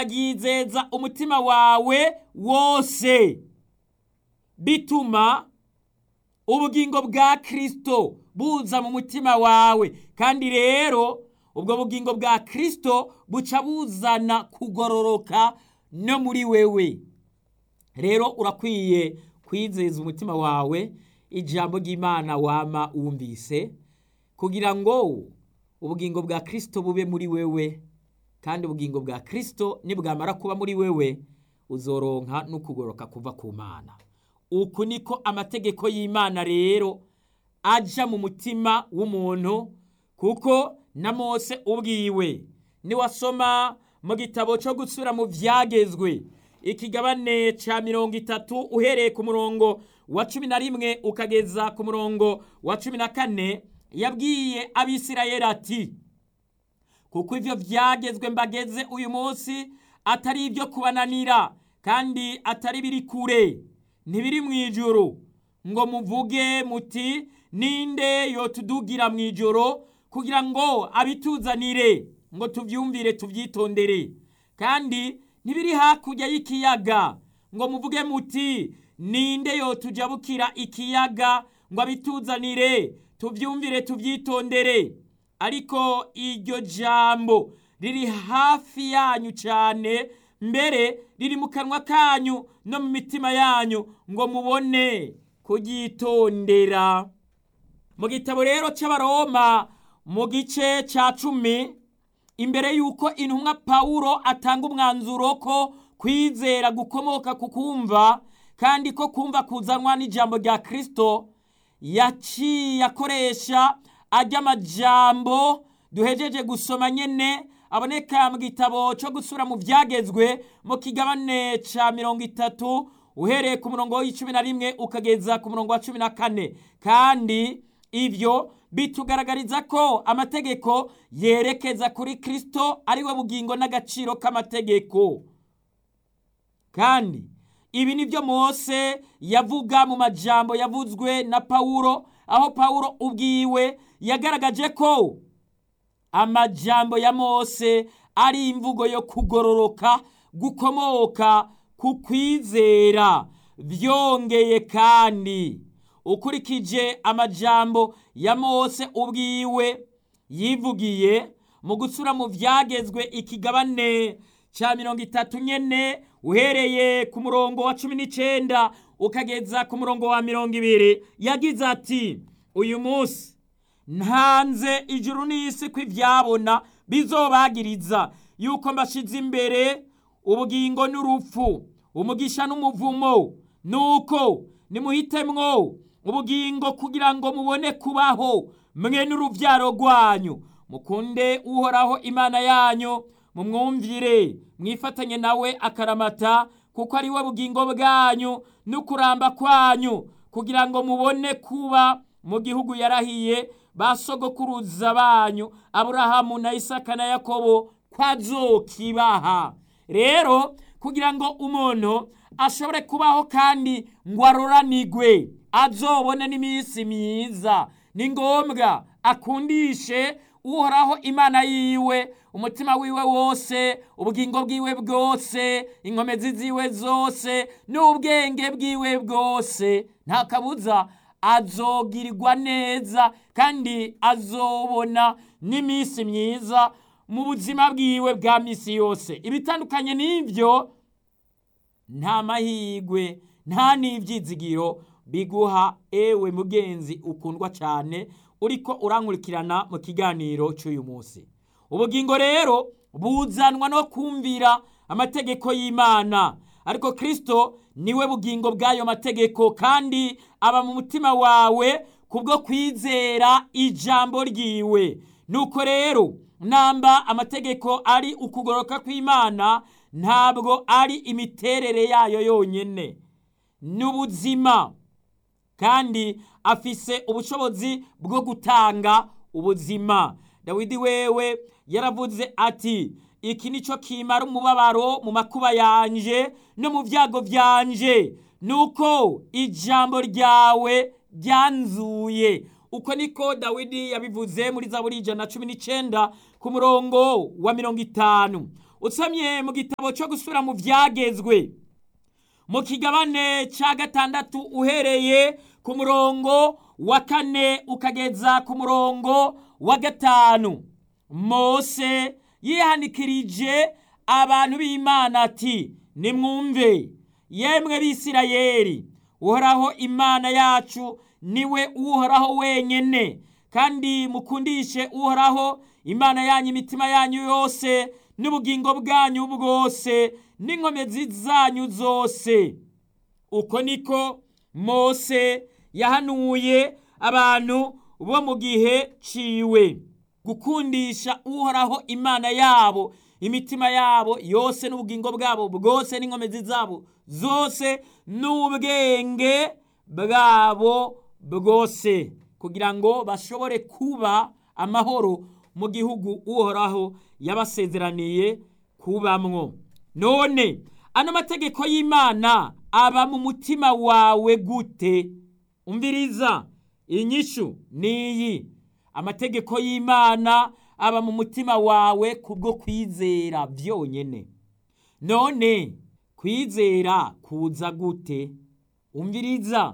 ryizeza umutima wawe wose bituma ubugingo bwa kirisito buza mu mutima wawe kandi rero ubwo bugingo bwa kirisito buca buzana kugororoka no muri wewe rero urakwiye kwizeza umutima wawe ijambo ry'imana wama wumvise kugira ngo ubugingo bwa kirisito bube muri wewe kandi ubugingo bwa kirisito nibwamara kuba muri wewe uzoronka n'ukugoroka kuva ku mana uku niko amategeko y'imana rero aja mu mutima w'umuntu kuko na mose ubwiwe niwasoma mu gitabo cyo gusura mu byagezwe ikigabane cya mirongo itatu uhereye ku murongo wa cumi na rimwe ukageza ku murongo wa cumi na kane yabwiye abisirayeli ati kuko ibyo byagezwe mbageze uyu munsi atari ibyo kubananira kandi atari biri kure ntibiri mu ijoro ngo muvuge muti ninde yotudugira mu ijoro kugira ngo abituzanire ngo tubyumvire tubyitondere kandi ntibiri hakurya y'ikiyaga ngo muvuge muti ninde yotujabukira ikiyaga ngo abituzanire tubyumvire tubyitondere ariko iryo jambo riri hafi yanyu cyane mbere riri mu kanwa kanyu no mu mitima yanyu ngo mubone kuryitondera mu gitabo rero cy'abaroma mu gice cya cumi imbere y'uko intumwa pawulo atanga umwanzuro ko kwizera gukomoka ku kumva kandi ko kumva kuzanwa n'ijambo rya kirisito yaciye akoresha ajya amajambo duhejeje gusoma nyine aboneka mu gitabo cyo gusura mu byagezwe mu kigabane cya mirongo itatu uhereye ku murongo w'icumi na rimwe ukageza ku murongo wa cumi na kane kandi ibyo bitugaragariza ko amategeko yerekeza kuri kirisito ariwe bugingo n'agaciro k'amategeko kandi ibi ni byo mose yavuga mu majambo yavuzwe na pawulo aho pawulo ubwiwe yagaragaje ko amajambo ya mose ari imvugo yo kugororoka gukomoka ku kwizera byongeye kandi ukurikije amajambo ya mose ubwiwe yivugiye mu gusura mu byagezwe ikigabane cya mirongo itatu nyine uhereye ku murongo wa cumi n'icyenda ukageza ku murongo wa mirongo ibiri yagize ati uyu munsi ntanze ijuru n'isi ko ibyabona bizobagiriza yuko mbashyize imbere ubugingo n'urupfu umugisha n'umuvumo nuko nimuhitemwo ubugingo kugira ngo mubone kubaho mwe n'urubyaro rwanyu mukunde uhoraho imana yanyu mumwumvire mwifatanye nawe akaramata kuko ari we bugingo bwanyu n'ukuramba kwanyu kugira ngo mubone kuba mu gihugu yarahiye ba sogokuruza banyu aburahamu na isaka na yakobo kwazokibaha rero kugira ngo umuntu ashobore kubaho kandi ngo aroranigwe azobone n'iminsi myiza ni ngombwa akundishe uhoraho imana yiwe umutima wiwe wose ubugingo bwiwe bwose inkomezi ziwe zose n'ubwenge bwiwe bwose nta kabuza azogirirwa neza kandi azobona n'iminsi myiza mu buzima bwiwe bwa minsi yose ibitandukanye n'ibyo nta mahirwe nta n'ibyizigiro biguha ewe mugenzi ukundwa cyane uriko urankurikirana mu kiganiro cy'uyu munsi ubugingo rero buzanwa no kumvira amategeko y'imana ariko kirisito niwe bugingo bw'ayo mategeko kandi aba mu mutima wawe kubwo kwizera ijambo ryiwe nuko rero namba amategeko ari ukugoroka kw'imana ntabwo ari imiterere yayo yonyine ni ubuzima kandi afise ubushobozi bwo gutanga ubuzima dawidi wewe yaravuze ati iki ni cyo kimara umubabaro mu makuba yanje no mu byago byanje nuko ijambo ryawe ryanzuye uko niko dawidi yabivuze muri zaburi ijana na cumi n'icyenda ku murongo wa mirongo itanu usomye mu gitabo cyo gusubira mu byagezwe mu kigabane cya gatandatu uhereye ku murongo wa kane ukageza ku murongo wa gatanu mose yihanikirije abantu b'imana ati nimwumve yemwe bisirayeri uhoraho imana yacu niwe uhoraho wenyine kandi mukundishe uhoraho imana yanyu imitima yanyu yose n'ubugingo bwanyu bwose n'inkomezi zanyu zose uko niko mose yahanuye abantu bo mu gihe ciwe gukundisha uhoraho imana yabo imitima yabo yose n'ubugingo bwabo bwose n'inkomezi zabo zose n'ubwenge bwabo bwose kugira ngo bashobore kuba amahoro mu gihugu uhoraho yabasezeraniye kubamwo none ano mategeko y'imana aba mu mutima wawe gute umviriza inyishu niyi amategeko y'imana aba mu mutima wawe kubwo kwizera byonyine none kwizera kuza gute umviriza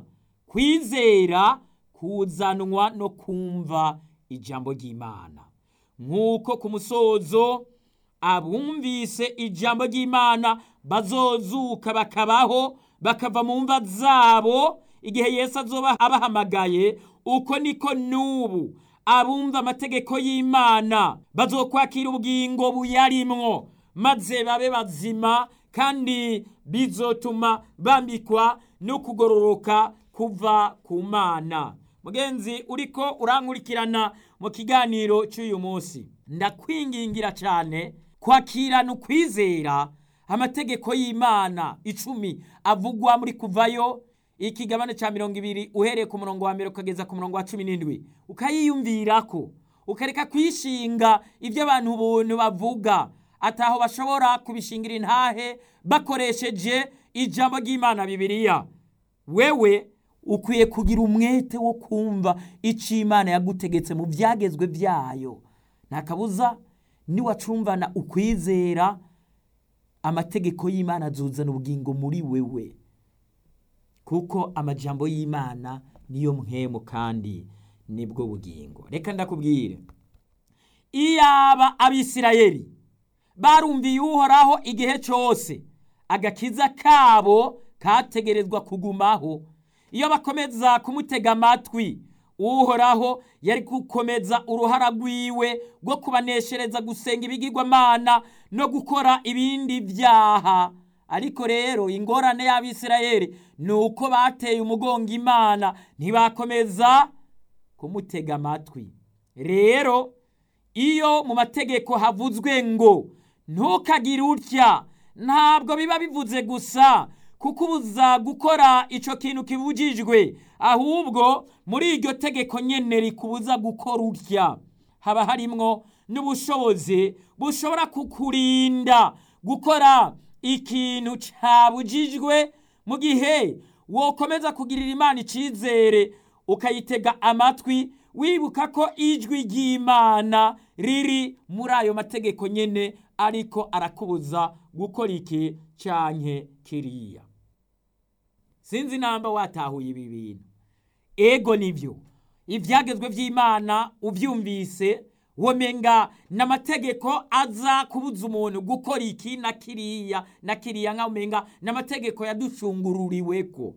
kwizera kuzanwa no kumva ijambo ry'imana nk'uko ku musozo abumvise ijambo ry'imana bazozuka bakabaho bakava mu mva zabo igihe yesu azoba abahamagaye uko niko n'ubu abumva amategeko y'imana bazokwakira ubugingo buyarimwo maze babe bazima kandi bizotuma bambikwa no kugororoka kuva ku mana mugenzi uriko urankurikirana mu kiganiro cy'uyu munsi ndakwingingira cyane kwakirana ukwizera amategeko y'imana icumi avugwa muri kuvayo ikigabane cya mirongo ibiri uhereye ku murongo wa mbere ukageza ku murongo wa cumi n'indwi ukayiyumvirako ukareka kwishinga ibyo abantu ubuntu bavuga ataho bashobora kubishingira intahe bakoresheje ijambo ry'imana bibiliya wewe ukwiye kugira umwete wo kumva icyo imana yagutegetse mu byagezwe byayo nta kabuza niwacumvana ukwizera amategeko y'imana azuzana ubugingo muri wewe kuko amajambo y'imana niyo mpemu kandi nibwo bugingo reka ndakubwire iyaba abisirayeli barumviye uhoraho igihe cyose agakiza kabo kategerezwa kugumaho iyo bakomeza kumutega amatwi uhoraho yari gukomeza uruhara rwiwe rwo kubaneshereza gusenga ibigirwamana no gukora ibindi byaha ariko rero ingorane y'abisirayeli ni uko bateye umugongo imana ntibakomeza kumutega amatwi rero iyo mu mategeko havuzwe ngo ntukagire utya ntabwo biba bivuze gusa kukubuza gukora icyo kintu kibujijwe ahubwo muri iryo tegeko nyine rikubuza gukora utya haba harimwo n'ubushobozi bushobora kukurinda gukora ikintu cyabujijwe mu gihe wokomeza kugirira imana icyizere ukayitega amatwi wibuka ko ijwi ry'imana riri muri ayo mategeko nyine ariko arakubuza gukora iki cyanke kiriya sinzi namba watahuye ibi bintu ego nibyo ibyagezwe by'imana ubyumvise womenga n'amategeko aza kubuza umuntu gukora iki na kiriya na kiriya nka umenga n'amategeko yaducungururiwe ko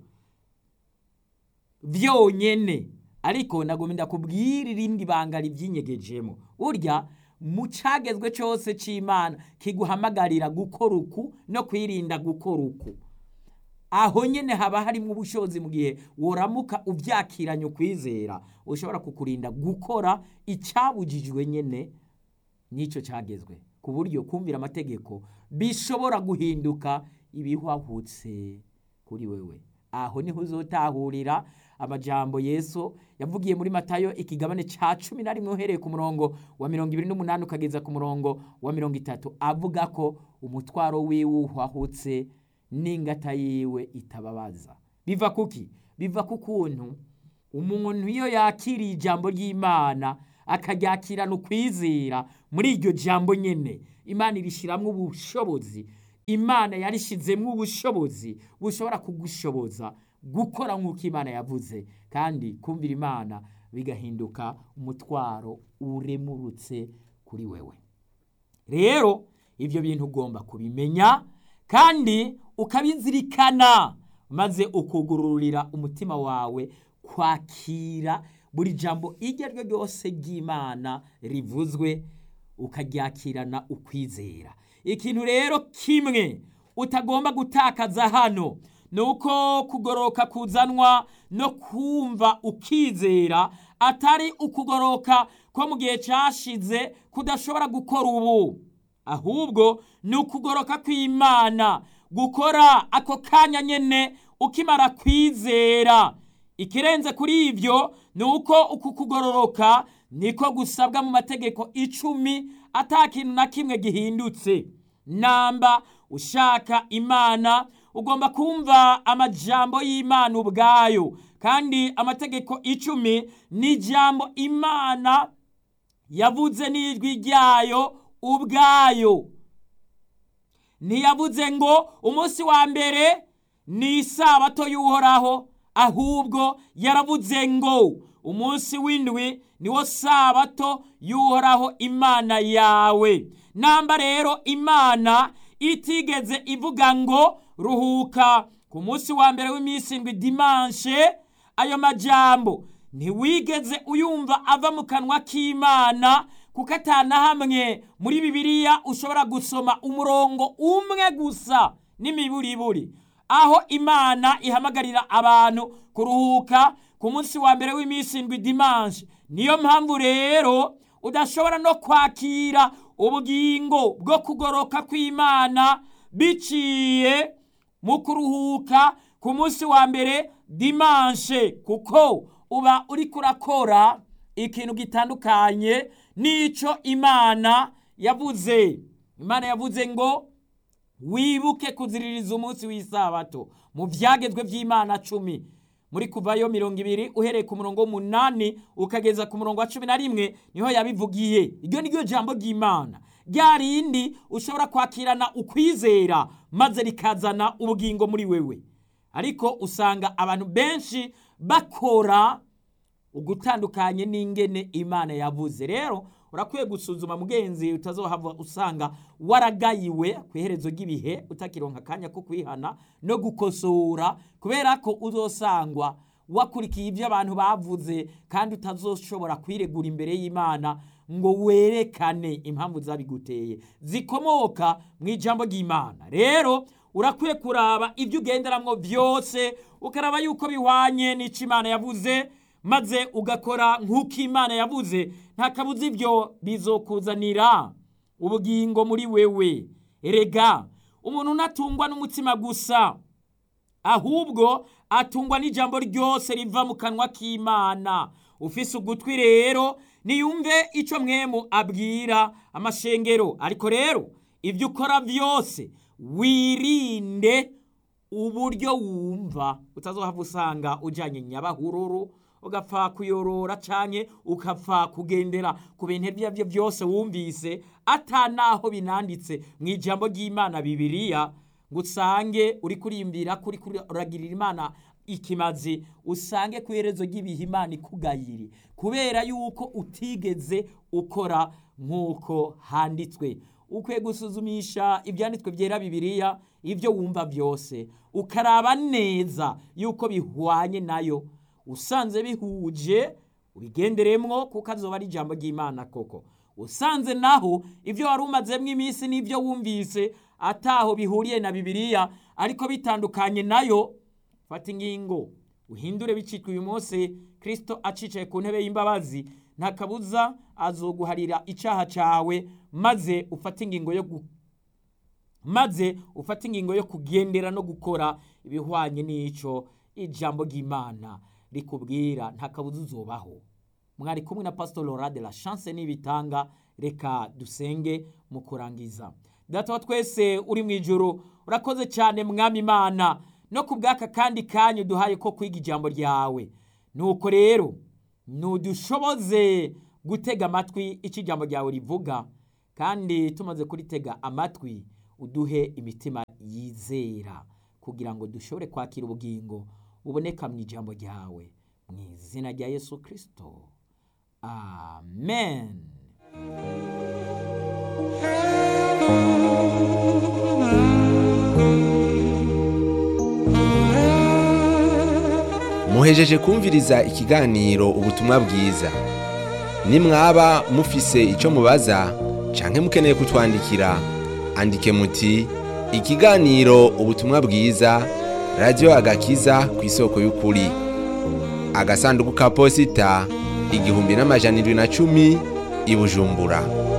byonyine ariko nagomba ndakubwira irindi banga ribyinyegejemo burya mu cyagezwe cyose cy'imana kiguhamagarira gukora uku no kwirinda gukora uku aho nyine haba harimo ubushobozi mu gihe woramuka ubyakiranye ukwizera ushobora kukurinda gukora icyabujijwe nyine n'icyo cyagezwe ku buryo kumvira amategeko bishobora guhinduka ibihwahutse kuri wewe aho niho uzotahurira amajambo yesu yavugiye muri matayo ikigabane cya cumi na rimwe uhereye ku murongo wa mirongo ibiri n'umunani ukageza ku murongo wa mirongo itatu avuga ko umutwaro wiwe uhwahutse n'ingata yiwe itababaza biva kuki biva ku kuntu umuntu iyo yakiriye ijambo ry'imana akaryakirana ukwizera muri iryo jambo nyene imana irishyiramo ubushobozi imana yarishyizemo ubushobozi bushobora kugushoboza gukora nk'uko imana yavuze kandi kumvira imana bigahinduka umutwaro uremurutse kuri wewe rero ibyo bintu ugomba kubimenya kandi ukabizirikana maze ukugururira umutima wawe kwakira buri jambo iryo ari ryo ryose ry'imana rivuzwe ukaryakirana ukwizera ikintu rero kimwe utagomba gutakaza hano ni uko kugoroka kuzanwa no kumva ukizera atari ukugoroka ko mu gihe cyashize kudashobora gukora ubu ahubwo ni ukugoroka kw'imana gukora ako kanya nyine ukimara kwizera ikirenze kuri ibyo ni uko uku kugororoka niko gusabwa mu mategeko icumi ata kintu na kimwe gihindutse namba ushaka imana ugomba kumva amajambo y'imana ubwayo kandi amategeko icumi ni ijambo imana yavuze n'ijwi ryayo ubwayo ntiyavuze ngo umunsi wa mbere ni isabato y'uhoraho ahubwo yaravuze ngo umunsi w'indwi niwo sabato y'uhoraho imana yawe namba rero imana itigeze ivuga ngo ruhuka ku munsi wa mbere w'iminsi indwi dimanshe ayo majambo ntiwigeze uyumva ava mu kanwa k'imana kuko atana hamwe muri bibiliya ushobora gusoma umurongo umwe gusa n'imiburiburi aho imana ihamagarira abantu kuruhuka ku munsi wa mbere w'iminsi indwi dimanshe niyo mpamvu rero udashobora no kwakira ubugingo bwo kugoroka kw'imana biciye mu kuruhuka ku munsi wa mbere dimanshe kuko uba uri kurakora ikintu gitandukanye n'icyo imana yavuze imana yavuze ngo wibuke kuziririza umunsi w'isabato mu byagezwe by'imana cumi muri kuvayo mirongo ibiri uhereye ku murongo w'umunani ukageza ku murongo wa cumi na rimwe niho yabivugiye iryo ni ryo jambo ry'imana rya rindi ushobora kwakirana ukwizera maze rikazana ubugingo muri wewe ariko usanga abantu benshi bakora ugutandukanye n'ingene imana yavuze rero urakwiye gusuzuma mugenzi utazohava usanga waragayiwe ku iherezo ry'ibihe utakironka akanya ko kwihana no gukosora kubera ko uzosangwa wakurikiye ibyo abantu bavuze kandi utazoshobora kwiregura imbere y'imana ngo werekane impamvu zabiguteye zikomoka mu ijambo ry'imana rero urakwiye kuraba ibyo ugenderamwo byose ukaraba yuko bihwanye n'icyo imana yavuze maze ugakora nk'uko imana yavuze nta kabuza ibyo bizokuzanira ubugingo muri wewe erega umuntu unatungwa n'umutima gusa ahubwo atungwa n'ijambo ryose riva mu kanwa k'imana ufise ugutwi rero niyumve icyo mwemu abwira amashengero ariko rero ibyo ukora byose wirinde uburyo wumva utazohava usanga ujyanye nyabahururu ugapfa kuyorora cyane ukapfa kugendera ku bintu ibyo ari byo byose wumvise atanaho binanditse mu ijambo ry'imana bibiriya ngo usange uri kurimbira kuri uragirira imana ikimazi usange ku iherezo ry'ibihe imana ikugayiri kubera yuko utigeze ukora nk'uko handitswe ukwiye gusuzumisha ibyanditswe byera bibiriya ibyo wumva byose ukaraba neza yuko bihwanye nayo usanze bihuje ubigenderemwo kuko azoba ari ijambo ry'imana koko usanze naho ibyo wari umazemo iminsi n'ibyo wumvise ataho bihuriye na bibiliya ariko bitandukanye nayo fata ingingo uhindure bicitwa uyu munsi kirisito acicaye ku ntebe y'imbabazi nta kabuza azoguharira icyaha cyawe maze ufate ingingo yo maze ufate ingingo yo kugendera no gukora ibihwanye n'icyo ijambo ry'imana rikubwira nta kabuza uzubaho mwari kumwe na pastor Laura de la chance n'ibitanga reka dusenge mu kurangiza data wa twese uri mu ijoro urakoze cyane mwami imana no ku bw'aka kandi kanyu duhaye ko kwiga ijambo ryawe nuko rero nudushoboze gutega amatwi icyo ijambo ryawe rivuga kandi tumaze kuritega amatwi uduhe imitima yizera kugira ngo dushobore kwakira ubugingo buboneka mu ijambo ryawe mu izina rya yesu kirisito amen muhejeje kumviriza ikiganiro ubutumwa bwiza nimwaba mufise icyo mubaza canke mukeneye kutwandikira andike muti ikiganiro ubutumwa bwiza radiyo agakiza ku isoko y'ukuri agasanduku ka posita igihumbi n'amajana irindwi na cumi i bujumbura